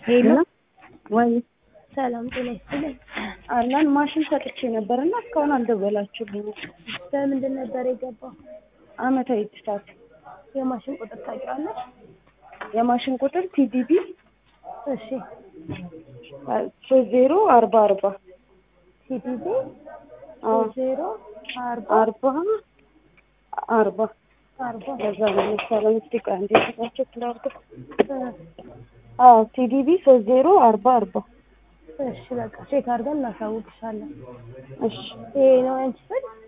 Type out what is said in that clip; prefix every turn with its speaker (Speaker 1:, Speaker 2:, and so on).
Speaker 1: ሄሎ
Speaker 2: ወይ
Speaker 1: ሰላም ጤና ይስጥልኝ።
Speaker 2: አላን ማሽን ሰጥቼ ነበር እና እስካሁን አልደወላችሁልኝም።
Speaker 1: በምንድን ነበር የገባው?
Speaker 2: አመታዊ እድሳት
Speaker 1: የማሽን ቁጥር ታውቂዋለሽ?
Speaker 2: የማሽን ቁጥር ቲዲቢ
Speaker 1: እሺ
Speaker 2: ሶስት ዜሮ አርባ አርባ
Speaker 1: ቲቲቪ
Speaker 2: አዎ
Speaker 1: ዜሮ አርባ
Speaker 2: አርባ አርባ
Speaker 1: አርባ
Speaker 2: ለዛ ነው መሰለኝ። እስኪ ቆይ አንዴ ስራቸው ስላርገው
Speaker 1: እ
Speaker 2: አዎ ቲዲቢ ሶስት ዜሮ አርባ አርባ
Speaker 1: እሺ በቃ ቼክ አድርገን እናሳውቅሻለን።
Speaker 2: እሺ
Speaker 1: ይሄ ነው ያንቺ ስልክ?